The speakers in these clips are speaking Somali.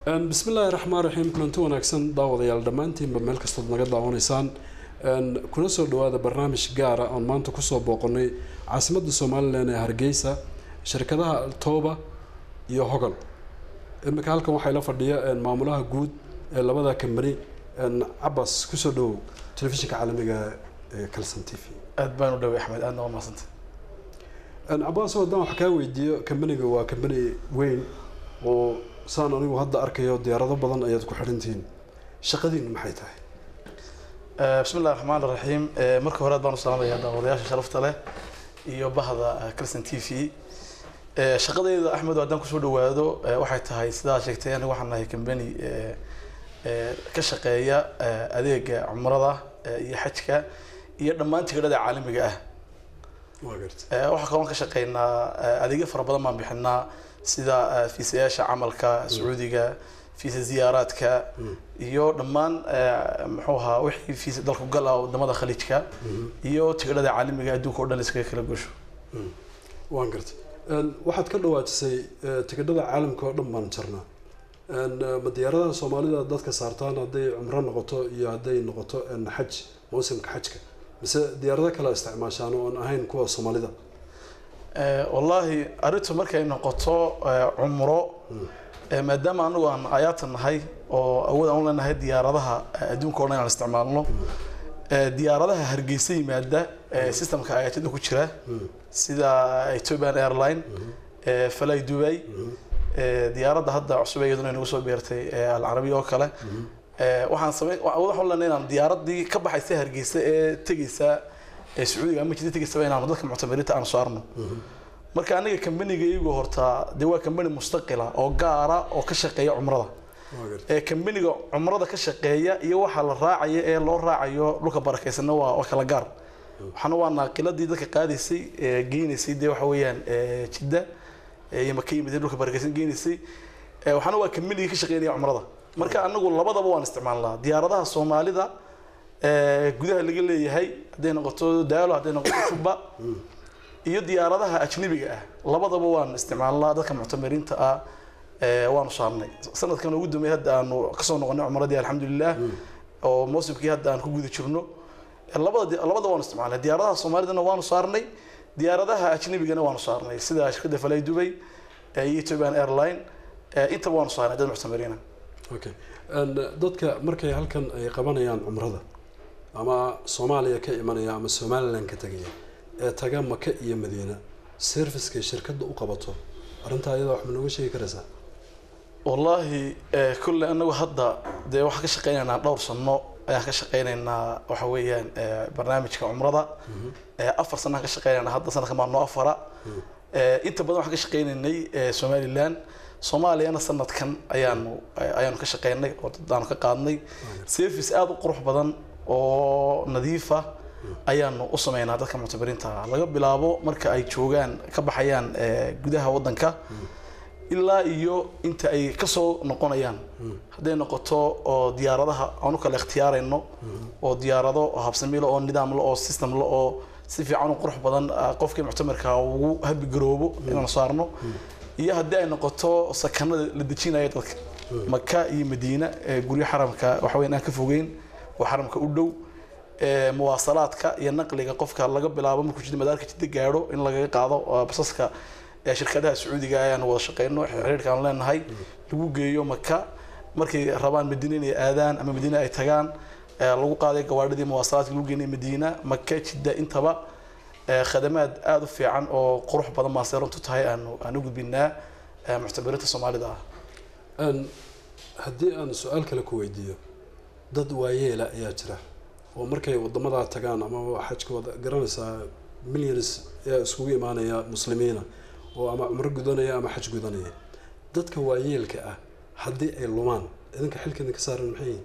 bismi illaahi raxmaan raxiim kulanti wanaagsan daawadayaal dhammaantiinba meel kastood naga daawanaysaan kuna soo dhawaada barnaamij gaara oon maanta kusoo booqanay caasimadda somalilan ee hargeysa shirkadaha altooba iyo hogol imika halkan waxaa ila fadhiya maamulaha guud ee labada kambani cabas kusoo dhawow telefishinka caalamiga ee calson t v aad baan u dhaway axmed aadna waa mahadsanta cabas haddaan wax kaa weydiiyo kambaniga waa kambani weyn oo saan anigu hadda arkayo diyaarado badan ayaad ku xidhantihiin shaqadiinu maxay tahay bismi illahi raxmaan raxiim marka hore aad baan u salaamaya daawadayaasha sharafta leh iyo bahda calson t v shaqadeyda axmed haddaan kusoo dhawaado waxay tahay sidaa sheegtay aniga waxaan nahay kambani ka shaqeeya adeega cumrada iyo xajka iyo dhammaan tigidhada caalamiga ah waxaa kaloon ka shaqeynaa adeegyo fara badan baan bixinaa sida fiisayaasha camalka sacuudiga fiisa ziyaaraadka iyo dhammaan muxuu ahaa wixii fiisa dalku gal ah wadamada khaliijka iyo tigidhada caalamiga adduunka o dhan iskaga kala gosho waan gartay waxaad ka dhawaajisay tigidhada caalamka oo dhan baan jirnaa ma diyaaradaha soomaalida dadka saartaan hadday cumro noqoto iyo hadday noqoto xaj mawsimka xajka mise diyaarado kale isticmaashaan oon ahayn kuwa soomaalida wallaahi arrintu markay noqoto cumro maadaama anagu aan ayaatan nahay oo awood aan u leenahay diyaaradaha adduunka o dhan inaan isticmaalno diyaaradaha hargeysa yimaada systemka ayaatada ku jira sida ethiopian airline fly dubai diyaaradda hadda cusub iyaduna inagu soo beertay alcarabiya oo kale waxaan samey waxaan leenahay inaan diyaaradii ka baxaysa hargeysa ee tegeysa sacuudiga ama jida tegeysaba inaanu dadka muctamiriinta aan saarno marka aniga kambaniga iyagu hortaa dee waa kambani mustaqila oo gaara oo ka shaqeeya cumrada ee kambaniga cumrada ka shaqeeya iyo waxa la raacaya ee loo raacayo dhulka barakeysanna waa waa kala gaar waxaana waa naaqiladii dadka qaadaysay geynaysay dee waxa weeyaan jidda iyo maka yimid dhulka barakeysan geynaysay waxaana waa kambanigii ka shaqeynaya cumrada marka anagu labadaba waan isticmaalnaa diyaaradaha soomaalida gudaha laga leeyahay hadday noqoto daalo hadday noqoto juba iyo diyaaradaha ajnabiga ah labadaba waan isticmaalnaa dadka muctamiriinta ah waanu saarnay sanadkan ugu dambeey hadda aanu kasoo noqonay cumradii alxamdulilah oo mawsimkii hadda aan ku guda jirno labada labada waanu isticmaalnay diyaaradaha soomaalidana waanu saarnay diyaaradaha ajnabigana waanu saarnay sida shirkadda falay dubay iyo ethiopian airline intaba waanu saarnay dad muctamiriina okay dadka markay halkan ay qabanayaan cumrada ama soomaaliya ka imanaya ama somalilan ka tegaya ee taga maka iyo madiina servicekay shirkadda u qabato arrintaa iyada wax ma nooga sheegi karaysaa wallaahi kulle anagu hadda dee waxaan ka shaqeynaynaa dhowr sano ayaan ka shaqeynaynaa waxa weeyaan barnaamijka cumrada afar sanaan ka shaqeynaynaa hadda sanadkan baa noo afara inta badan waxaan ka shaqeynaynay somalilan soomaaliyana sanadkan ayaanu ayaanu ka shaqeynay oo dadaanu ka qaadnay service aada u qurux badan oo nadiifa ayaanu u sameynaa dadka muctabiriinta laga bilaabo marka ay joogaan ka baxayaan gudaha wadanka ilaa iyo inta ay kasoo noqonayaan hadday noqoto oo diyaaradaha aan u kala ikhtiyaarayno oo diyaarado habsamilo oo nidaamla oo systemla oo si fiican u qurux badan qofkii muctamirka ugu habigaroobo inaanu saarno iyo haddii ay noqoto sakanada la dejinaya dadka maka iyo madiina guryo xaramka waxaweyn aan ka fogeyn oo xaramka u dhow muwaasalaadka iyo naqliga qofka laga bilaabo markuu jida madaarka jida gaadho in lagaga qaado basaska shirkadaha sacuudiga ayaan wada shaqeyno xiriirka aan leenahay lagu geeyo maka markay rabaan madiina inay aadaan ama madiina ay tagaan lagu qaaday gawaadhidii muwaasalaadka lagu geenay madiina maka jidda intaba khadamaad aada u fiican oo qurux badan baan see runtu tahay aanu aan u gudbinaa muctabiriinta soomaalida ah haddii aan su-aal kale ku weydiiyo dad waayeela ayaa jira oo markay wadamadaa tagaan ama xajka wada garanaysaa millions ayaa iskugu imaanaya muslimiina oo ama cumro gudanaya ama xaj gudanaya dadka waayeelka ah haddii ay lumaan idinka xilka idinka saaran maxay yihin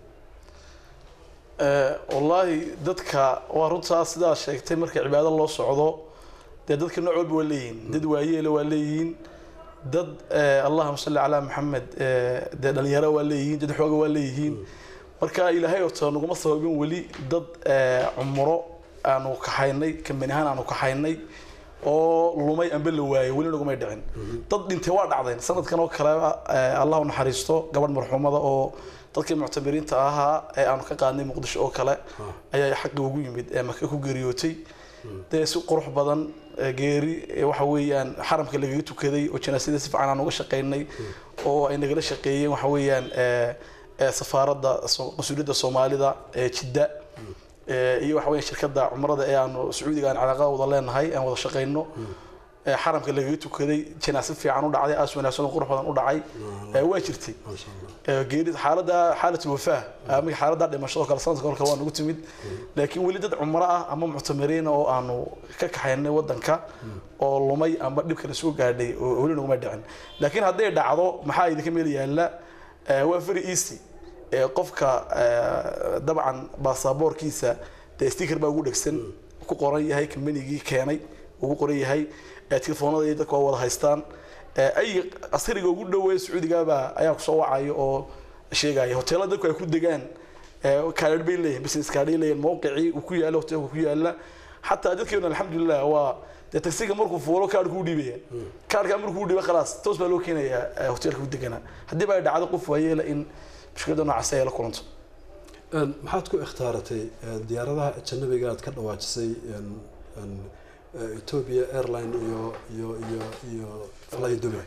wallaahi dadka waa runtaa sidaa sheegtay marka cibaado loo socdo dee dadka nooc walba waa leeyihiin dad waayeela waa leeyihiin dad allahuma salli calaa maxamed dee dhalinyaro waa leeyihiin dad xooga waa leeyihiin marka ilaahay horta naguma sababin weli dad cumro aanu kaxaynay kambani ahaan aanu kaxaynay oo lumay amba la waayay weli nagumay dhicin dad dhintay waa dhacdeen sanadkan oo kale eh, allah u naxariisto gabadh marxuumada oo dadkii muctamiriinta ahaa ee aanu ka qaadnay muqdisho oo kale ayaa xaqi ugu yimid ee maka ku geeriyootay dee si qurux badan eh, geeri eh, waxa weeyaan xaramka lagaga tukaday oo janaasada si fiican aan uga shaqaynay oo ay nagala shaqeeyeen waxa weeyaan eh, eh, safaaradda so- qasuuliyadda soomaalida ee jidda Eh, iyo waxa weya shirkadda cumrada ee aanu sacuudiga aan calaaqada wada leenahay aan wada shaqayno Eh, xaramka lagaga tukaday janaase fiican u dhacday aas wanaagsan oo qurux badan u dhacay Eh, waa jirtay maasha allah Eh, geeri xaaladda xaalat wafaa ama xaaladda dhimashada oo kale sanadka oo kale waa nagu timid laakiin weli dad cumro ah ama muctamiriin oo aanu ka kaxaynay wadanka oo lumay ama dhibka la soo gaadhay oo weli naguma dhicin laakiin hadday dhacdo maxaa idinka meel yaalla Eh, waa very easy Eh, qofka eh, dabcan baasaboorkiisa dee sticker baa ugu dhegsan ku qoran yahay kambanigii keenay ugu qoran yahay Eh, telefoonada iyo dadka waa wada haystaan Eh, ay askariga ugu dhoweeya sacuudigaabaa ayaa kusoo wacaya oo sheegaya hoteelada dadku ay ku degaan kaadhar bay leeyihin business kaadhay leeyihin mawqicii uu ku yaalo hoteelka ku yaala xataa dadkeena alxamdulilah waa dee taksiga markuu fuulo kaadhku u dhiibaya kaadhkaa markuu u dhiiba khalaas toos baa loo keenayaa eh, hoteelka ku deganaa haddii ba ay dhacdo qof waayeela in mushkilada noocaasi ay la kulanto Een, maxaad ku ikhtaaratay een, diyaaradaha ajanabiga aad ka dhawaajisay een, een, eh, Ethiopia airline iyo iyo iyo iyo fly Dubai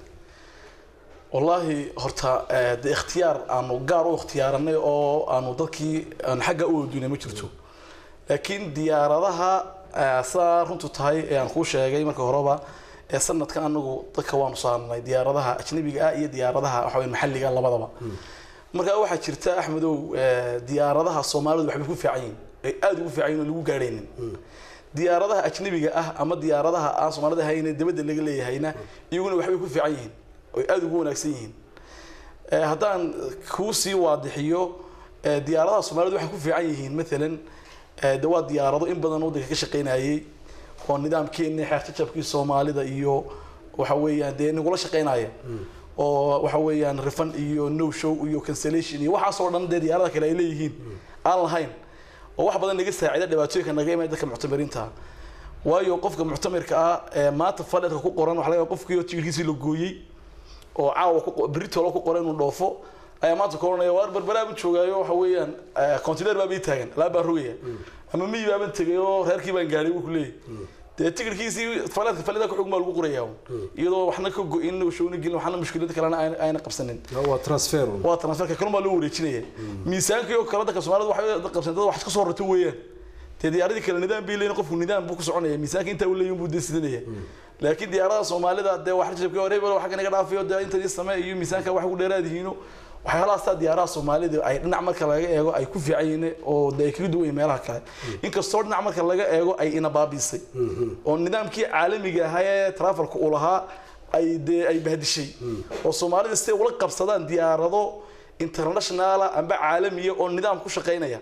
wallaahi horta eh, dee ikhtiyaar aanu gaar u ikhtiyaaranay oo aanu dadkii aan xagga u oodunay ma jirto laakiin diyaaradaha eh, sidaa runtu tahay ee aan kuu sheegay marka horeba ee sanadkan anagu dadka waanu saarnay diyaaradaha ajnabiga ah iyo diyaaradaha waxa weye maxalliga labadaba marka waxaa jirta axmedow eh, diyaaradaha soomaalidu waxbay ku fiican yihin ay aada ugu fiican yihin oo lagu gaadhaynin diyaaradaha ajnabiga ah ama diyaaradaha aan soomaalida hayne dabadda laga leeyahayna iyaguna waxbay ku fiican yihiin oy aada ugu wanaagsan yihiin Eh, haddaan kuu sii waadixiyo eh, diyaaradaha soomaalidu waxay ku fiican yihiin maalan eh, de waa diyaarado in badan waddanka ka shaqaynayay oo nidaamkeeni xeerjajabkii soomaalida iyo waxa weeyaan dee nagula shaqaynaya oo waxa weeyaan refund iyo no show iyo cancellation iyo waxaasoo dhan dee diyaarada kale ay leeyihiin aan lahayn oo wax badan naga saacida dhibaatooyinka naga imaan dadka muctamiriinta ah waayo qofka muctamirka ah ee maanta faleedka ku qoran waxa laga yaabaa qofkii oo tigirkiisii la gooyey oo caawa ku britolo ku qoran inuu dhoofo ayaa maanta ka oranaya waar barbaraaban joogaayo waxa weeyaan container baa bii taagan alaab baan rogaya ama miyi baaban tegay oo reerkii baan gaadhay buu ku leeyahy dee tigirkiisii faleedka falida kuxug maa lagu qorayaa iyadoo waxna ka go-in showna gelin waxna mushkilada kalena ayna- ayna qabsanin waa transfer un. waa transferka kaluma loo wareejinaya miisaankii oo kale dadka soomaalida waxay qabsan dad wax ka soo rarto weeyaan dee diyaaradii kale nidaam bay leeyihin qofku nidaam buu ku soconaya miisaanka intaa uu leeyahin buu dee sidanaya laakiin diyaarada soomaalida dee wax rajabkii hore bal waxa naga dhaafayo dee inta ii samee iyo miisaanka wax ugu dheeraad yihiino waxyaalahaastaa diyaaraha soomaalida ay dhinac marka laga eego ay ku fiican yihiin oo dee ay kaga duwan yihiin meelaha kale inkastoo dhinac marka laga eego ay ina baabiisay oo nidaamkii caalamiga ahaa ee travelka uu lahaa ay dee ay bahdishay oo soomaalida siday ula qabsadaan diyaarado internationala amba caalamiya oo nidaam ku shaqaynaya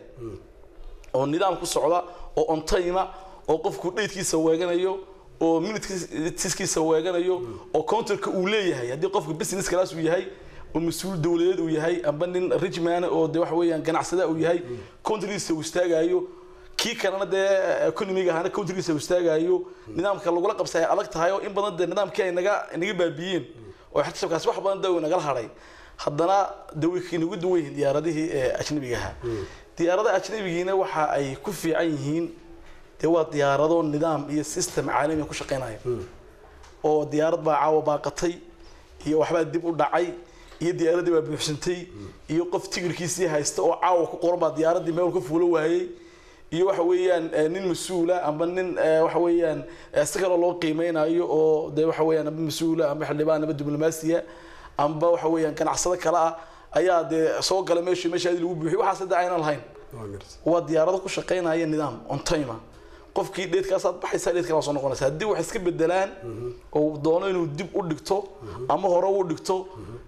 oo nidaam ku socda oo on time oo qofku dhaydkiisa weeganayo oo minutkiisa weeganayo oo counterka uu leeyahay haddii qofku business class uu yahay oo mas-uul dowladeed uu yahay amba nin rich man oo de waxa weeyaan ganacsada uu yahay countrigiisa uu istaagayo kii kalena dee economiga ahana countrigiisa uu istaagayo nidaamka lagula qabsa ay adag tahay oo in badan dee nidaamkii ay naga naga baabiyeen oo xirtabkaasi wax badan dawi nagala hadhay haddana de way kinagu duwan yihiin diyaaradihii ee ajnabiga ahaa diyaaradaha ajnabigiina waxa ay ku fiican yihiin dee waa diyaarado nidaam iyo system caalami ku shaqaynaya oo diyaarad baa caawa baaqatay iyo waxbaa dib u dhacay iyo diyaaradii baa buuxsantay iyo qof tigirkiisii haysta oo caawa ku qoran baa diyaaradii meel ka fuulo waayey iyo waxa weeyaan eh, nin mas-uula amba nin eh, waxa weeyaan eh, si kaloo loo qiimeynayo oo dee waxa weeyaan amba mas-uula amba xildhibaan amba diblomaasiya amba waxa weeyaan ganacsado kale ah ayaa dee soo gala meeshii meeshaadii lagu buuxiy waxaas hadda aynan lahayn Waa gartay. waa diyaarado ku shaqaynaya nidaam on time ah. qofkii dheedkaasaad baxaysaa dheedkaa soo noqonaysa haddii wax iska bedelaan oo doono inuu dib u dhigto ama hore u dhigto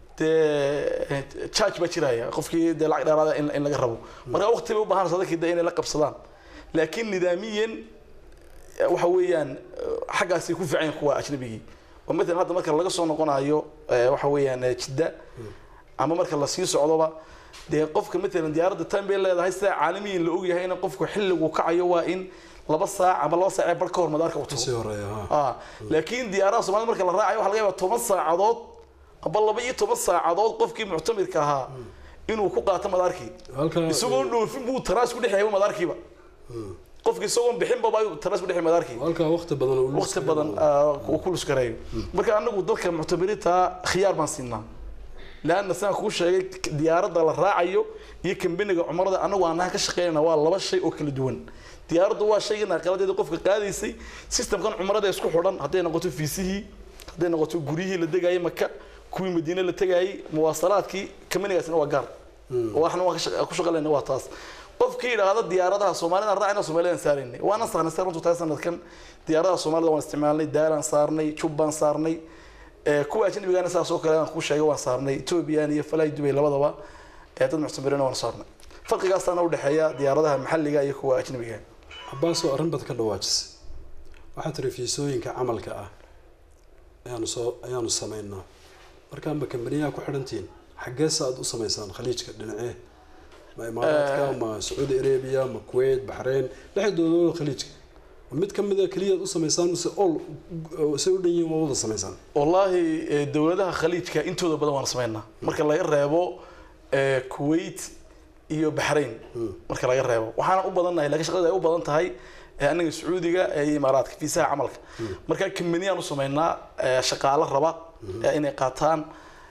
dee charge baa jiraya qofkii dee lacag dheeraada in in laga rabo marka waqti bay u baahan sadakii de inay la qabsadaan laakiin nidaamiyan eh, waxa weeyaan eh, xaggaasay ku fiican yihiin kuwa ajnabigii oo matalan hadda marka laga soo noqonayo eh, waxa weeyaan eh, jidda ama marka la sii socdoba dee qofka matalan diyaaradda time bay leedahay sida caalamiyin la ogyahay in qofku xilligu kacayo waa in laba saac ama laba saac ee bar ka hor madaarka u tago kasii horeeya ha ah laakiin diyaaraha soomaalida marka la raacayo waxaa laga yaabaa toban saacadood aba laba iyo toban saacadood qofkii muctamirka ahaa inuu ku qaato madaarkii halka isagoo dhoofin buu taraas ku dhexeeyay madaarkiiba qofki isagoo bixinba baa taraas ku dhexeeyay madaarkii halka waqti badan oo waqti badan ah, uu ku luskareeyo marka anagu dadka muctamiriinta khiyaar baan siinaa laanna sidaan kuu sheegay diyaaradda la raacayo iyo kambaniga cumrada anagu aanaha ka shaqeynayna waa laba shay oo kala duwan diyaaraddu waa shayga naaqaladeeda qofka qaadaysay systemkan cumrada isku xidhan hadday noqoto fiisihii hadday noqoto guryihii la degayay maka kuwii madiine la tegayay muwaasalaadkii kambanigaasina waa gaar waxna waan ka shaqa- ku shaqalayna waa taas qofkii yidhaahda diyaaradaha soomaalida raacina soomaalidaan saaraynay waana saarnay sa runtu tahay sanadkan diyaaradaha soomaalida waan isticmaalnay daalaan saarnay jubbaan saarnay ee, kuwa ajnabigaana saas oo kale aan kuu sheegay waan saarnay ethoobiyan iyo falaay dubay labadaba ee dad muctamiriina waan saarnay farqigaasaana udhexeeya diyaaradaha maxalliga iyo kuwa ajnabiga cabaasoo arrin bad ka dhawaajisay waxaa tiri fiisooyinka camalka ah ayaanu soo ayaanu samaynaa markaa ma kambaniyaha ku xidhantihiin xaggeesa aad u samaysaan khaliijka dhinacee ma imaaraadka ma sacuudi arabia ma kuwait baxrayn dhexdooda khaliijka ma mid ka mid a keliyaad u samaysaan mise ol say u dhan yihiin waa wada samaysaan wallaahi ee, dowladaha khaliijka intooda badan waan samaynaa marka laga reebo ee, kuwait iyo baxrayn marka laga reebo waxaana u badannahay laakiin shaqada ay u badan tahay ee, anaga sacuudiga ee, iyo imaaraadka fiisaha camalka marka kambaniyaan u samaynaa ee, shaqaalo raba ee, inay qaataan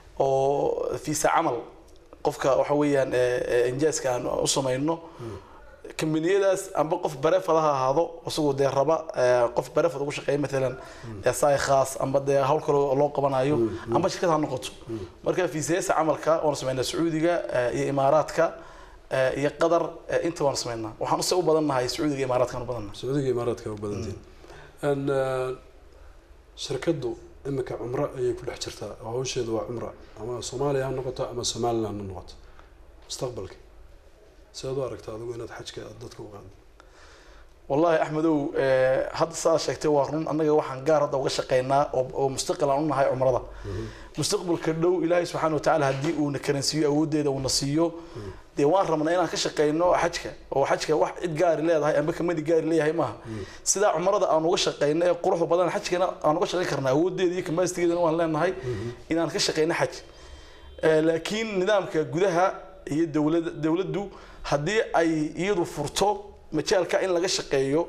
oo fiisa camal qofka waxa weeyaan ee, ee, injaaska aan u samayno kambaniyadaas amba qof barefad ha ahaado isagoo dee raba ee, qof barefad ugu shaqeeya matalan ee, saay khaas amba dee hawl kale oo loo qabanayo amba shirkad ha noqoto marka fiisayasa camalka waan samaynaa sacuudiga ee, iyo imaaraadka ee, iyo qatar ee, inta waan samaynaa waxaan use u badannahay sacuudiga iyo imaaraadkaan u badannahay sacuudiga imaaraadka u badantiin n shirkaddu imika cumro ayay ku dhex jirtaa oo hawsheedu waa cumra ama soomaaliya ha noqoto ama somaliland ha noqoto mustaqbalka sidaad u aragtaa adigu inaad xajka aad dadka u qaado wallaahi axmedow ee, hadda saa sheegtay waa run annaga waxaan gaar hadda uga shaqaynaa oo oo mustaqil aan u nahay cumrada mustaqbalka dhow ilaahay subxaana watacaala haddii uuna karansiiyo awooddeeda uuna siiyo dee waan rabnaa inaan ka shaqayno xajka oo xajka wax cid gaari leedahay amba kamani gaari leeyahay maaha sidaa cumrada aan uga shaqayno ee quruxda badan xajkana aan uga shaqayn karnaa awooddeeda iyo kamastigeedana waan leenahay inaan ka shaqayno xaj Ee, laakiin nidaamka gudaha iyo dowlada dowladdu haddii ay iyadu furto majaalka in laga shaqeeyo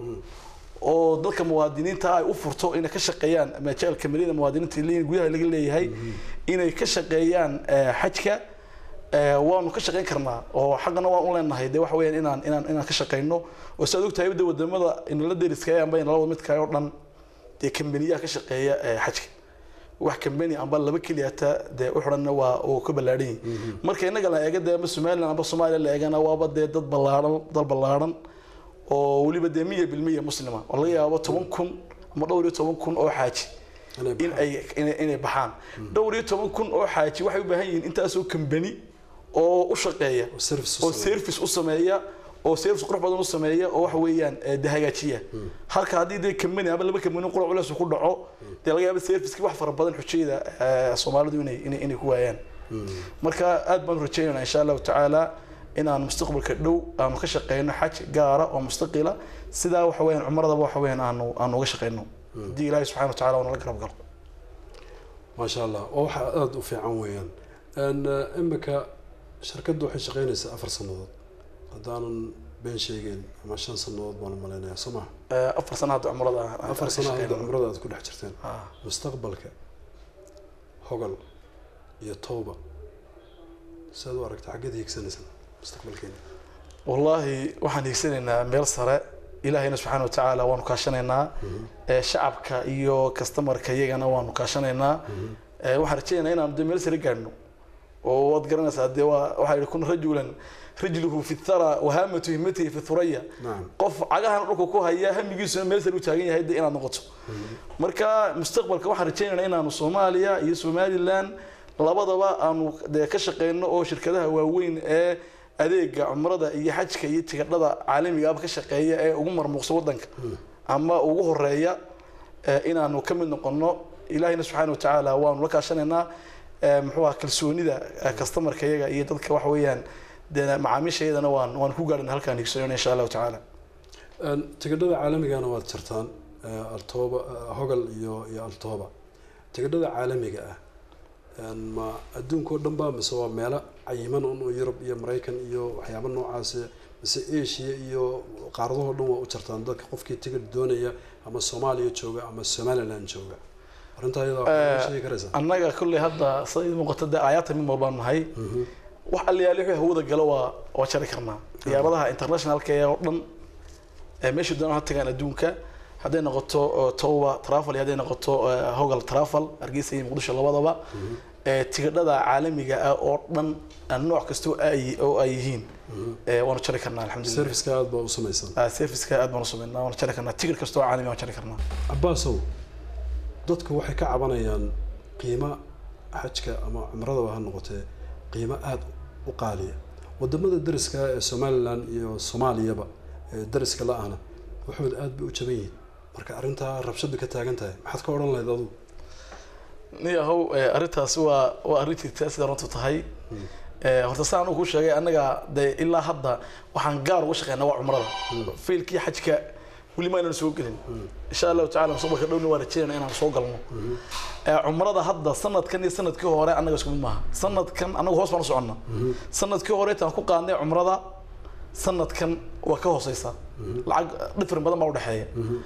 oo dadka muwaadiniinta ay u furto inay ka shaqeeyaan majaalka maliyada muwaadiniinta leeyihiin gudaha laga leeyahay inay ka shaqeeyaan ee, xajka ee, waanu ka shaqeyn karnaa oo xaqana waan u leenahay dee waxa weeyaan inaan inaan inaan ka shaqeyno oo sidaad ogtahay de wadamada inala deriska amba inala wada midka oo dhan dee kambaniyaha ka shaqeeya ee, xajka wax kambani amba laba keliyata dee u xidhanna waa oo ka ballaadhan yihin marka innaga la eega dee amba somaliland amba soomaaliya la eegana waaba dee dad ballaadhan dal ballaadhan oo weliba dee miya bilmiya muslima oo laga yaabo toban kun ama dhowr iyo toban kun oo xaaji Inay in ay inay inay baxaan dhowr iyo toban kun oo xaaji waxay u baahan yihiin intaasoo kambani oo u shaqeeya oo service oo u sameeya. service u sameeya oo service qurux badan u sameeya oo waxa weeyaan ee, dee hagaajiya halka haddii dee kambani ama laba kambani qura culeys ku dhaco dee laga yaabo serviceki wax fara badan xujayda ee, soomaalidu inay inay inay ku waayaan marka aad baan u rajaynaynaa insha allahu tacaala inaan mustaqbalka dhow aanu ka shaqeyno xaj gaara oo mustaqila sidaa waxa weeyaan cumradaba waxa weeyaan aanu aanu uga shaqeyno haddii ilaahay subxana watacaala uu nala garab galo maasha allah oo waxa aada u fiican weeyaan n imika shirkaddu waxay shaqeynaysaa afar sannadood haddaanan been sheegeyn ama shan sannadood baan u malaynayaa soo maha Ee, afar sano hadda cumrada aan- aan afar ka sano hadda shaqeyno. cumrada aad ku dhex jirteen Ah. mustaqbalka hogal iyo towba sidaad u aragta xaggeed hiigsanaysan mustaqbalkeena wallaahi waxaan hiigsanaynaa meel sare ilaahayna subxaana watacaala waanu kaashanaynaa ee, shacabka iyo customarka iyagana waanu kaashanaynaa Ee, waxaan rajaynaynaa inaanu dee meel sare gaadhno oo waad garanaysaa dee waa waxaa yidhi kun rajulan rijluhu fi thara wahaamatu himmatihi fi thuraya nacam qof cagahan dhulka ku haya hamigiisuna meel sare u taagan yahay dee inaad noqoto marka mustaqbalka waxaan rajaynaynaa inaanu soomaaliya iyo somaliland labadaba aanu dee ka shaqeyno oo shirkadaha waaweyn ee adeega cumrada iyo xajka iyo tigadhada caalamiga aba ka shaqeeya ee ugu marmuuqsa wadanka ama ugu horeeya ee inaanu ka mid noqono ilaahayna subxaana watacaala waanu la kaashanaynaa ee, muxuu aha kalsoonida ee, customarka iyaga iyo dadka waxa weeyaan dee macaamiisha iyadana waan waan ku gaarina halkaan higsanayna insha allahu tacaala Een, tigidhada caalamigana waad jartaan ee, altooba ee, hogal iyo iyo altooba tigidhada caalamiga ah een, ma adduunka oo dhan ba mise waa meelo cayiman un oo yurub iyo maraykan iyo waxyaaba noocaasi mise asia iyo qaaradahoo dhan waa u jartaan dadka qofkii tigidh doonaya ama soomaaliya jooga ama somaliland jooga arrintaa iyada waxaad sheegi karaysaa annaga kolley hadda sida ii muuqata dee aayaata mid walbaan nahay wax aliyaali wixii hawada galo waa waa jari karnaa diyaaradaha internationalka ee oo dhan ee meesha doonaan ha tagaan adduunka hadday noqoto oo toba travel iyo hadday noqoto eh, hogal travel hargeysa iyo muqdisho labadaba ee tigidhada caalamiga ah oo dhan aan nooc kasta oo ay oo ay yihiin ee waanu jari karnaa alxamdulilah serviceka aada baa u samaysan Ah, serviceka aad baanu sameynaa waanu jari karnaa tigidh kasta oo caalami waan jari karnaa cabaasow dadku waxay ka cabanayaan qiimo xajka ama cumradaba ha noqotee qiimo aada u qaaliya wadamada dariska ee somalilan iyo soomaaliyaba ee dariska la-ahna waxood aada bay u jaban yihiin marka arrintaa rabshadu ka taagan tahay maxaad ka odhan lahayd adugu niyahow eh, arrintaasi waa waa arrin jirta sida runtu tahay Eh, horta saan anigu kuu sheegay annaga dee ilaa hadda waxaan gaar uga shaqeynaa waa cumrada fiilkii xajka weli ma inaan soo gelin insha allahu tacala mustaqbalka dhowna waa rajeynaa inaan soo galno Eh, cumrada hadda sanadkan iyo sanadkii hore annaga isku mid maaha sanadkan annagu hoos baan u soconnaa sanadkii hore intaan ku qaadnay cumrada sanadkan waa ka hooseysa lacag dhifrin badan baa udhexeeya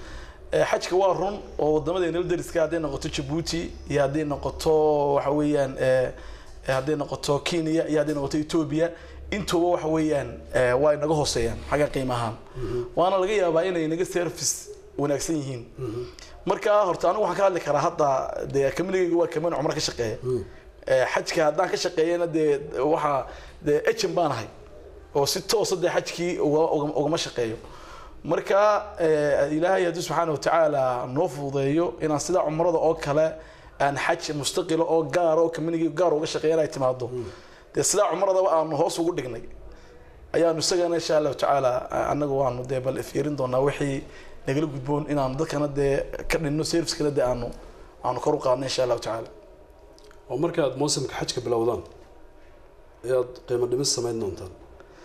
Eh, xajka waa run oo wadamadeena dariska hadday noqoto jabuuti iyo hadday noqoto waxa weeyaan eh, eh, hadday noqoto kenya iyo hadday noqoto ethiopia intuba waxa weeyaan eh, waa inaga hooseeyaan xagga qiimo ahaan waana laga yaabaa inay naga service wanaagsan yihiin marka horta anigu waxaan ka hadli karaa hadda dee kaminigayga waa kamin cumro ka shaqeeya Eh, xajka haddaan ka shaqeeyana dee waxaa dee ejen baan ahay oo si toosa dee xajkii uga- uga- ugama shaqeeyo marka eh, ilaahay haddii subxaana watacaala noo fududeeyo inaan sida cumrada oo kale aan xaj mustaqila oo gaar oo kaminigi gaar uga shaqeeyan ay timaado dee sidaa cumradaba aanu hoos ugu dhignay ayaanu isagana insha allahu tacaala annagu waanu dee bal ifyeerin doonaa wixii nagala gudboon inaanu dadkana dee ka dhinno servicekana dee aanu aanu kor u qaadno insha allahu tacaala oo markaad mawsimka xajka bilowdaan ayaad qiimo dhimis samayn doontaan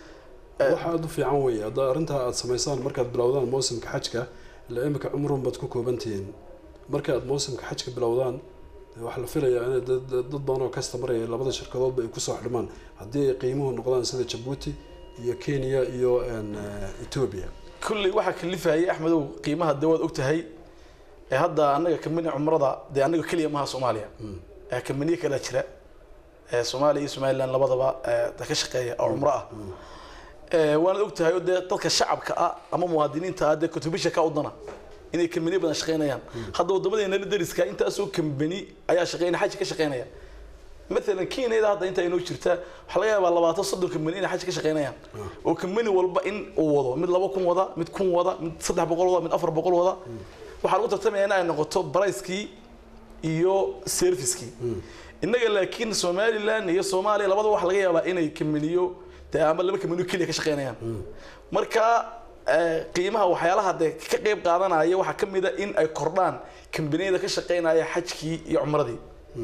waxa aada u fiican weeye hadda arrintaa aada samaysaan markaad bilowdaan mawsimka xajka ilaa imika cumrun baad ku koobantihiin marka aad mawsimka xajka bilowdaan dee waxaa la filayaa in dad dad badan oo customer ay labada shirkadoodba ay kusoo xidhmaan haddii ay qiimuhu noqdaan sida jabuuti iyo kenya iyo een, eh, ethiopia kulley waxaa kalifayay axmedow qiimaha dee waad ogtahay ee hadda annaga kamini cumrada dee annaga keliya maha soomaaliya ee kaminiye kalaa jira ee soomaaliya iyo somaliland labadaba ee ka shaqeeya oo cumro ah Ee, waanaad ogtahay oo dee dadka shacabka ah ama muwaadiniinta ah dee kutubisha ka udana inay kambaniyo badan shaqeynayaan hadda wadamadeena dariska intaasoo kambani ayaa shaqeynaya xaj ka shaqeynaya مثلا كينيدا hadda inta inoo jirta waxaa laga yaabaa labaatan soddon kambani inay xaj ka shaqeynayaan oo kambani walba in uu wado mid laba kun wada mid kun wada mid saddex boqol wada mid afar boqol wada waxaa lagu tartamaya in ay noqoto barayskii iyo servicekii innaga laakiin somaliland iyo soomaaliya labada waxaa laga yaabaa inay kambaniyo dee ama laba kambaniyo keliya ka shaqeynayaan marka eh, qiimaha waxyaalaha dee ka qeyb qaadanaya waxaa ka mid a in ay kordhaan kambaniyada ka shaqeynaya xajkii iyo cumradii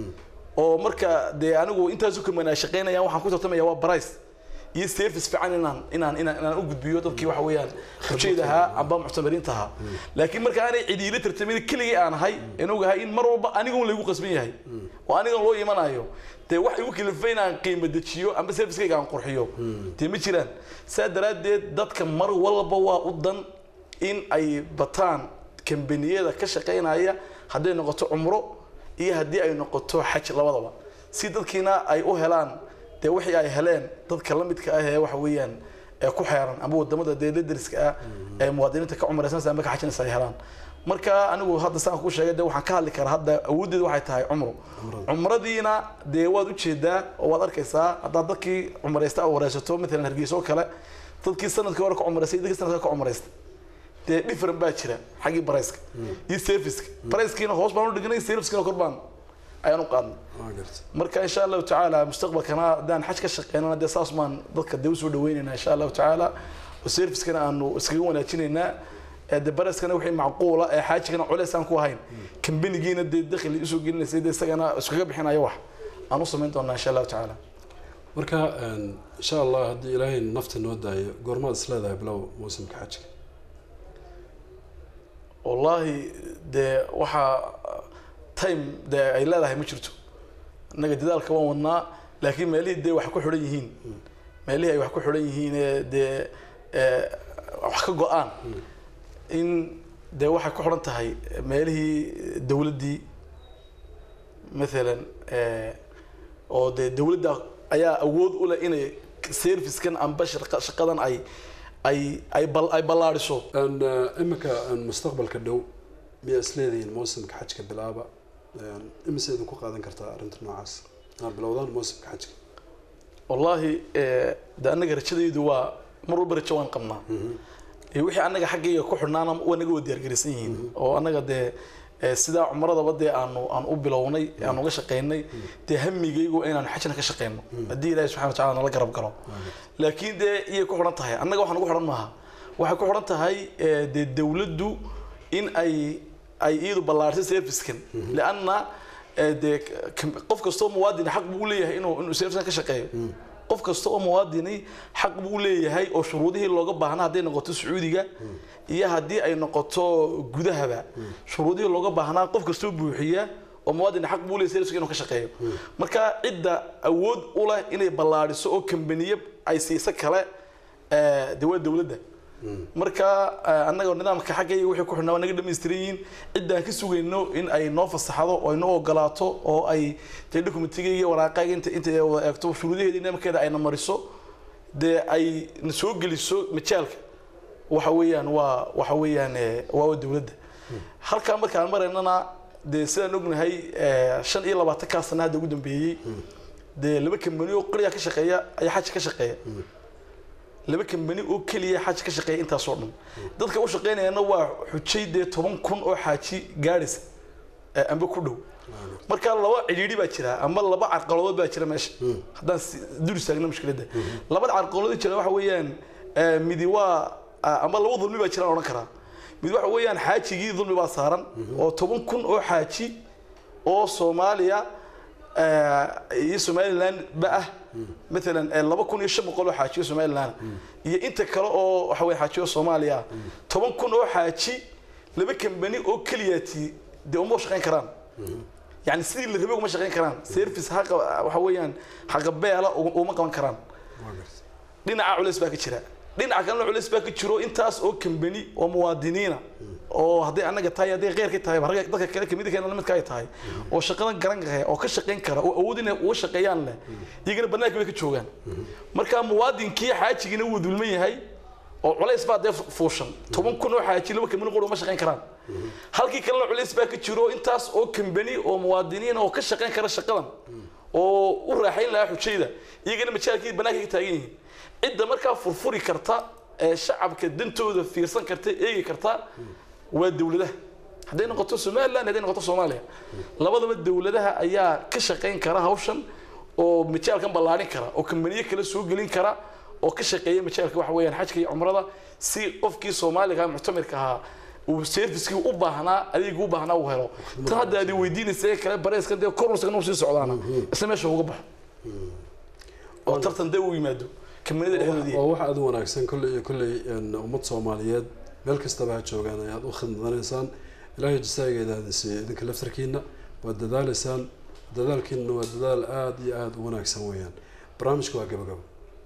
oo marka dee anigu intaasu kaman ay shaqeynayaan waxaan ku tartamaya waa price iyo service fiican inaan inaan inaan inaan u gudbiyo dadkii waxa weeyaan ujeedahaa amba muctamiriinta ahaa laakiin marka aanay cidiila tartamin keligii aan ahay aan ogahay in mar walba anigun laygu qasban yahay oo anigan loo imanayo dee wax igu kalifay inaan qiimo dejiyo amba servicekayga aan qurxiyo dee ma jiraan saa daraaddeed dadka mar walba waa u dan in ay bataan kambaniyada ka shaqeynaya hadday noqoto cumro iyo haddii ay noqoto xaj labadaba si dadkiina ay u helaan dee wixii ay heleen dadka la midka ah ee waxa weeyaan ee ku xeeran ama wadamada dee dariska ah ee muwaadiniinta ka cumraysanaysa ama ka xajinaysa ay helaan marka anigu hadda saan ku sheegay dee waxaan ka hadli karaa hadda awooddeeda waxay tahay cumro cumradiina dee waad ujeedaa oo waad arkaysaa haddaad dadkii cumraysta aad wareysato matalan hargeysa oo kale dadkii sanadkii hore ka cumraystay iyo dadkii sanadka ka cumraystay dee different baa jira xaggii barayska iyo serviceka barayskiina hoos baan u dhignay servicekina kor baan ayaan u qaadnay waa garta marka insha allahu tacaala mustaqbalkana haddaan xaj ka shaqeynana dee saas maan dadka dee usoo dhaweynaynaa insha allahu tacaala oo servicekana aanu iskaga wanaajinaynaa ee dee barayskana wixii macquula ee xaajigana culeys aan ku ahayn kambanigiina dee dakhli usoo gelinaysay dee isagana iskaga bixinayo wax aan u samayn doonaa insha allahu tacaala marka een, insha allah haddii ilaahay nafta noo daayo goormaad is leedahay bilow mawsimka xajka wallaahi dee waxaa time dee ay leedahay ma jirto innaga dadaalka waan wadnaa laakiin meelihii dee wax ku xidhan yihiin meelihii ay wax ku xidhan yihiin ee dee ee, wax ka go-aan in dee waxay ku xidhan tahay meelihii dowladdii maalan ee, oo dee dowladda ayaa awood u leh inay servicekan amba shaqa- shaqadan ay ay ay bal ay ballaadhiso Een, eh, iminka een, mustaqbalka dhow miyaa isleedihiin mawsimka xajka bilaaba Een, imise idinku qaadan kartaa arrinta noocaas inaad bilowdaan mawsimka xajka wallaahi ee, de annaga rajadaydu waa mar walba rajo waan qabnaa ee, wixii annaga xaggayga ku xidhnaana waa naga wada diyaargaraysan yihiin oo annaga dee ee, sidaa cumradaba dee aanu aan u bilownay aan uga shaqaynay dee hamigaygu inaanu xajna ka shaqayno haddii ilaahi subxana wa tacaala nala garab galo laakiin dee iyay ku xidhan tahay annaga waxaan ugu xidhan maaha waxay ku xidhan tahay ee, dee dowladdu in ay ay iyadu ballaartay servicekan lianna ee, dee k- qof kastoo muwaadin xaq buu u leeyahay inuu inuu servicekan ka shaqeeyo qof kasta oo muwaadini xaq buu leeyahay oo shuruudihii looga baahnaa hadday noqoto sacuudiga iyo haddii ay noqoto gudahaba shuruudihii looga baahnaa qof kastoo buuxiya oo muwaadin xaq buu leeyahay serviceka inuu ka shaqeeyo marka cidda awood u leh inay ballaadhiso oo kambaniye ay siiso kale ee, dee waa dowladda marka eh, annaga nidaamka xaggayga wixii ku xidhnaa waa naga dhamaystiran yihiin ciddaan ka sugayno in ay noo fasaxdo oo ay noo ogolaato oo ay dee documentigayga iyo waraaqayga inta inta ay wada eegto shuruudaheeda nidaamkeeda ayna mariso dee ay na soo geliso majaalka waxa weeyaan waa waxa weeyaan eh, waa waa dowladda halkaa markaan maraynana dee sidaan ognahay eh, shan iyo labaatan kaa sana hadda ugu dambeeyey dee laba kambani oo qoliya ka shaqeeya ayaa xaja ka shaqeeya laba kambani oo keliya xaj ka shaqeeya intaasoo dhan dadka u shaqeynayana waa xujay dee toban kun oo xaaji gaadhaysa ee amba ku dhow marka laba cidhiidhi baa jira ama laba carqaladood baa jira meesha haddaan si- dul istaagno mushkiladda labada carqaladood jira waxa weeyaan ee, midi waa ah, ama laba dulmi baa jiraan odhan karaa mid waxa weeyaan xaajigii dulmi baa saaran oo toban kun oo xaaji oo soomaaliya eh, iyo somaliland ba ah maalan eh, laba kun iyo shan boqol oo xaajiyo somaliland iyo inta kale oo waxa weye xaajiyo soomaaliya ah toban kun oo xaaji laba kambani oo keliyaati dee uma shaqayn karaan yani sidii la rabay uma shaqayn karaan service haqa waxa weeyaan haqabeela uma qaban karaan dhinaca culays baa ka jira dhinaca kalena culays baa ka jiro intaas oo kambani oo muwaadiniina oo hadday annaga tahay hadday keyrka tahay ragga dadka kale kamid keena lamidka ay tahay oo shaqadan garan kara oo ka shaqayn kara oo awood inay uga shaqeeyaan leh iyagana banaanka bay ka joogaan marka muwaadinkii xaajigiina wuu dulman yahay oo culays baa dee fuushan toban kun oo xaaji laba kambani qura uma shaqayn karaan halkii kalena culays baa ka jiro intaas oo kambani oo muwaadiniin oo ka shaqayn kara shaqadan oo u raaxayn lahaa xujayda iyagana majaalkii banaanka ka taagan yihiin cidda markaa furfuri karta ee shacabka dantooda fiirsan karta eegi karta waa dowladaha hadday noqoto somaliland hadday noqoto soomaaliya labadaba dowladaha ayaa ka shaqayn kara hawshan oo majaalkan ballaarin kara oo kambaniyo kale soo gelin kara oo ka shaqeeya majaalka waxa weeyaan xajka iyo cumrada si qofkii soomaaliga muctamirka ahaa uu servicekii u baahnaa adeegii u baahnaa uu helo tan hadda aad weydiinaysa ee kale bareyskan dee kornuskan uu sii socdaana isla meesha uga baxo oo tartan dee uu yimaado kambanida dhexdoodii waa wax aad u wanaagsan kolley iyo kolley een, ummad soomaaliyeed meel kastaba ha joogaan ayaad u khidmanaysaan ilaahay jasaageeda idin siiyo idinka laftarkiina waad dadaalaysaan dadaalkiina waa dadaal aada iyo aada u wanaagsan weeyaan barnaamijka waa gabagabo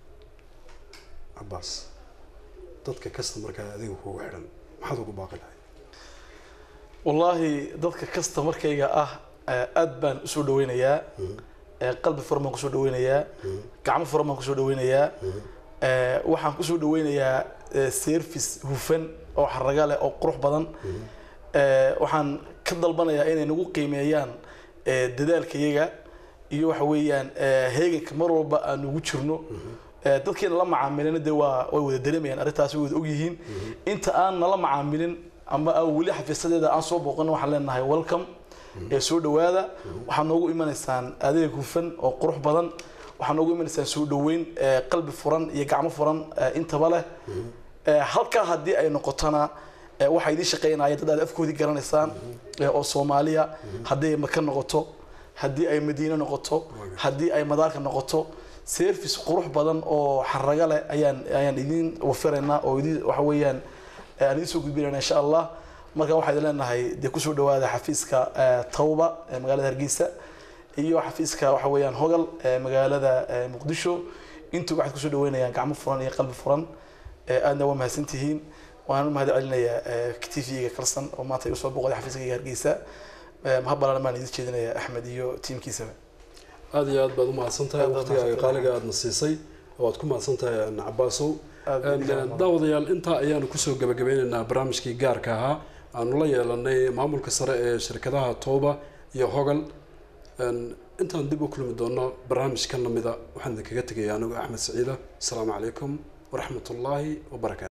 cabaas dadka kasta markaa adiga kugu xidhan maxaad ugu baaqi lahay wallaahi dadka kasta markayga ah eh, aad baan usoo dhaweynayaa eh, qalbi furan baan kusoo dhaweynayaa gacmo furan baan kusoo dhaweynayaa eh, waxaan kusoo dhaweynayaa eh, service hufan oo xaraga leh oo qurux badan eh, waxaan ka dalbanayaa inay nagu qiimeeyaan eh, dadaalkayaga iyo waxa weeyaan eh, heeganka mar walba aan ugu jirno Eh, dadkeena la macaamilina dee waa way wada dareemayaan arrintaasi way wada ogyihiin inta aan nala macaamilin ama aan weli xafiisadeeda aan soo booqan waxaan leenahay welcome ee soo dhawaada waxaad noogu imanaysaan adeeg hufan oo qurux badan waxaad noogu imanaysaan soo dhaweyn eh, qalbi furan iyo gacmo furan eh, intaba leh Eh, halkaa haddii ay noqotona eh, waxaa idiin shaqeynaya dad aad afkoodii garanaysaan eh, oo soomaaliya haddii ay maka noqoto haddii ay madiine noqoto haddii ay madaarka noqoto service qurux badan oo xaraga leh ayaan ayaan idiin wafiraynaa oo idiin waxa weeyaan eh, aan idiin soo gudbinayna insha allah marka waxaad leenahay dee kusoo dhawaada xafiiska eh, tawba ee magaalada hargeysa iyo xafiiska waxa weeyaan hogal ee magaalada eh, muqdisho intuba waxaad kusoo dhaweynayaan gacmo furan iyo qalbi furan Eh, aadna waa mahadsantihiin waan u mahad celinayaa t v-ga kalsan oo maanta igu soo boqday xafiiskayga hargeysa Eh, mahad balaaran baan idin jeedinaya axmed iyo tiimkiisaba aada iyo aad baad u mahadsan tahay Aad baad waqtigaaga mahadsantahay. qaaliga aadna siisay waad ku mahadsan tahay cabaasow Aad baad idin mahadsan. daawadayaal intaa ayaanu kusoo gabagabeyneynaa barnaamijkii gaarka ahaa aanu la yeelanay maamulka sare ee shirkadaha tooba iyo hogal Een, intaan dib u kulmi doono barnaamijkan lamida waxaan idinkaga tegaya anigu axmed saciida asalaamu calaykum waraxmat ullaahi wabarakaatu